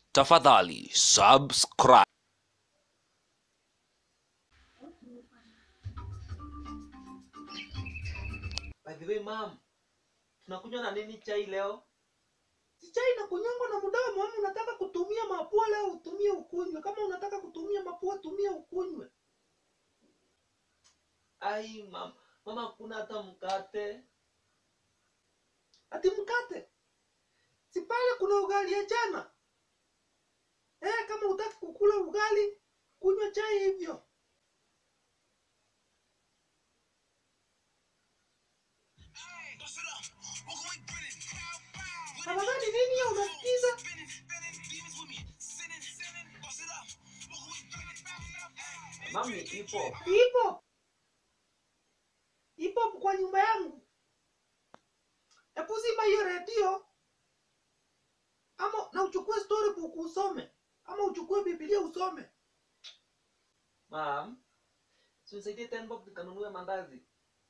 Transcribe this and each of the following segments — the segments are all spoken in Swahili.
Tafadhali subscribe. By the way, mom, tunakunywa na nini chai leo? Si chai na kunyongwa na mdamu ama unataka kutumia mapua leo utumie ukunywe. Kama unataka kutumia mapua tumia ukunywe. Ai, mam, mama kuna hata mkate. Ati mkate. Si pale kuna ugali ya jana. Eh, kama utaki kukula ugali, kunywa chai hivyo. Tafadhali nini hiyo unasikiza? Mami, ipo. Ipo. Ipo kwa nyumba yangu. Hebu zima hiyo redio. Ama na uchukue storybook usome. Ama uchukue Biblia usome. Mam, si unisaidie 10 bob nikanunue mandazi.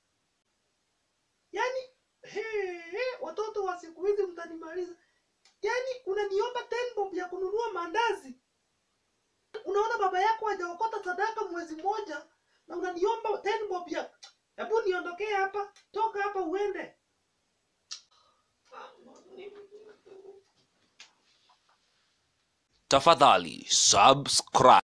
Yaani he, he, watoto wa siku hizi mtanimaliza. Yaani unaniomba 10 bob ya kununua mandazi. Unaona baba yako hajaokota sadaka mwezi mmoja na unaniomba 10 bob ya Hebu niondokee hapa. Toka hapa uende. Tafadhali subscribe.